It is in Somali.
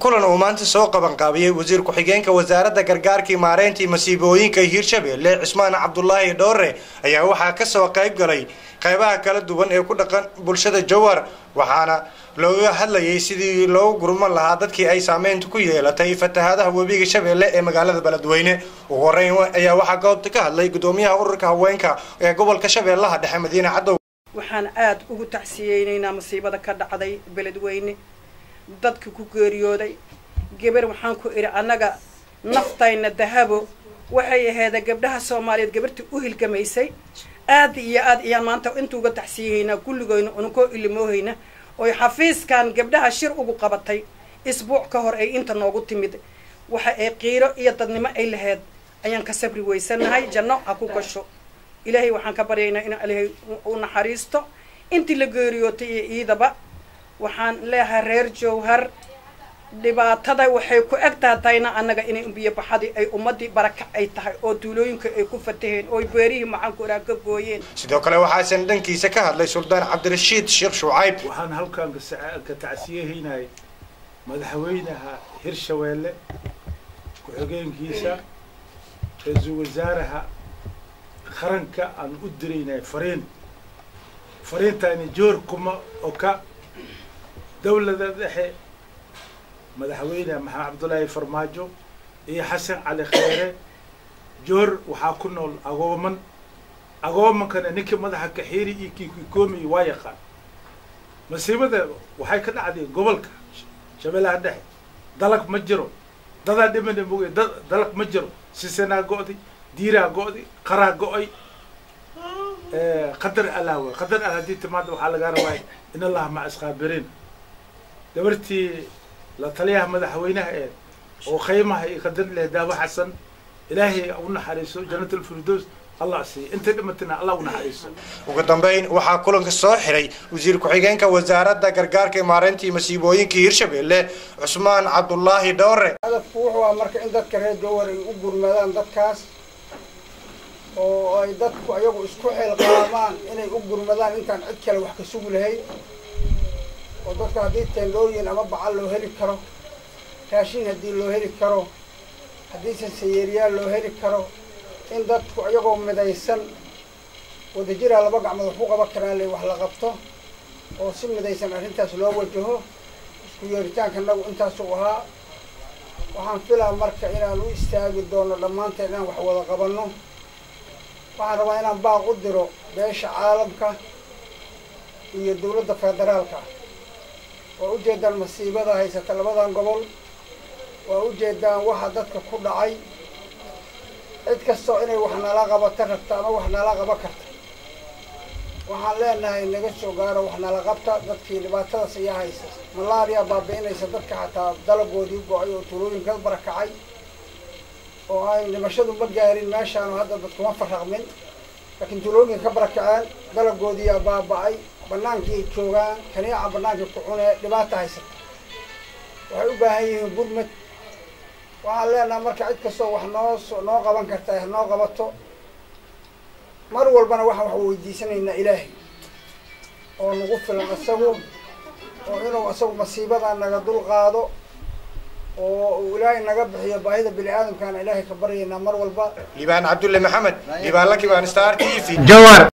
kulan uu maanta soo qabanqaabiyey wasiir ku-xigeenka wasaaradda gargaarkii maareyntii masiibooyinka hiirshabeelle cismaan cabdulaahi dhoore ayaa waxaa kasoo qayb galay qaybaha kala duwan ee ku dhaqan bulshada jowhar waxaana looga hadlayay sidii loogu gurman lahaa dadkii ay saameynta ku yeelatay fatahaadaha webiga shabeelle ee magaalada beledweyne ugu horeyn ayaa waxaa goobta ka hadlay gudoomiyaha ururka haweenka ee gobolka shabeellaha dhexe madiine cadow waxaan aada ugu tacsiyeynaynaa masiibada ka dhacday beledweyne dadka ku geeriyooday gabar waxaan ku idhi annaga naftayna dahabo waxay aheeda gabdhaha soomaaliyeed gabartii u hilgamaysay aad iyo aad iyaan maanta intuuga tacsiyahaynaa kulligoyna ununkoo ilimoohayna oy xafiiskan gabdhaha shir ugu qabatay isbuuc ka hor ay inta noogu timid waxa ay qiiro iyo dadnimo ay laheyd ayaan ka sabri weysanahay janno ha ku gasho ilaahay waxaan ka baryaynaa in ilaahay u naxariisto intii la geeriyootay iyo iidaba waxaan leeyahay reer jowhar dhibaatada waxay ku eg tahatayna annaga inay biyo baxadii ay ummadii barakac ay tahay oo tuulooyinka ay ku fataheen oo beerihii macaankuraa ka gooyeen sidoo kale waxaasan dhankiisa ka hadlay suldaan cabdirashiid sheekh shucayb waxaan halkan ka tacsiyahaynay madaxweynaha hirshabeelle ku-xigeenkiisa ra-iisul wasaaraha qaranka aan u diraynay fariin fariintaani joor kuma oka dawlada dhexe madaxweyne maxamed cabdullaahi farmaajo iyo xasan cali kheyre joor waxaa ku nool agooman agoomankana ninkii madaxa kaxiiri iyo kii kikoomiy waa yaqaan masiibada waxay ka dhacday gobolka shabeellaha dhexe dalag ma jiro dadaa dhimana moge da dalag ma jiro sisanaa go'day diiraa go'day qaraa go'ay qadar allah wey qadar al haddii timaada waxaa lagaa rabaa in allaha maca isqaabiriin gabartii la taliyaha madaxweynaha ee oo khaymaha iyo qadar leh daawo xasan ilaahay u naxariiso jannat alfirdows allah siiya intay dhimatana allah u naxariiso ugu dambeyn waxaa kulanka soo xiray wasiir ku-xigeenka wasaaradda gargaarka maareyntii masiibooyinka hiirshabeelle cusmaan cabdulaahi dhowre hadafku wuxuu ah marka in dadka reer jowhar ay u gurmadaan dadkaas oo ay dadku ayagu isku xilqaamaan inay u gurmadaan intaan cid kale wax ka sugi lahayn oo dadka haddii teendhooyin ama bacal loo heli karo raashin haddii loo heli karo haddiise sayeeriyaal loo heli karo in dadku iyagoo midaysan wadajiraa laba gacmood wax ku qaban karaa le wax la qabto oo si midaysan arrintaas loo wajaho isku yeeritaanka nagu intaasuu ahaa waxaan filaa marka inaan u istaagi doono dhammaanteen inaan wax wada qabanno waxaan rabaa inaan baaq u diro beesha caalamka iyo dawladda federaalka waa ujeedaan masiibada haysata labadan gobol waa ujeedaan waxa dadka ku dhacay cid kastoo inay wax nala qabata rabta ama wax nala qaba karta waxaan leenahay naga soo gaaro wax nala qabta dadkii dhibaatadaas ayaa haysa malaariya baabi'inaysa dadka xataa dalagoodii go-ay oo tuulooyinka barakacay oo ay dhimashadu ma gaarin meeshaanu hadda dadkuma farraqmin laakiin tuulooyinka ka barakaceen dalagoodiiyaa baaba-ay bannaankii joogaan kaniica bannaankii ku cunee dhibaata haysata waxay u baahan yihiin gurmad waxaan leenaha marka cid kastoo wax noo noo qaban karta noo qabato mar walbana waxaan wax weydiisanaynaa ilaahay oo nagu filan isagu oo inuu isagu masiibada naga dul qaado oo uu ilaahay naga bixiyo baahida bini aadamkaana ilaahay ka baryaynaa mar walba liibaan cabdulle maxamed liibaan lakibaan star t v jowar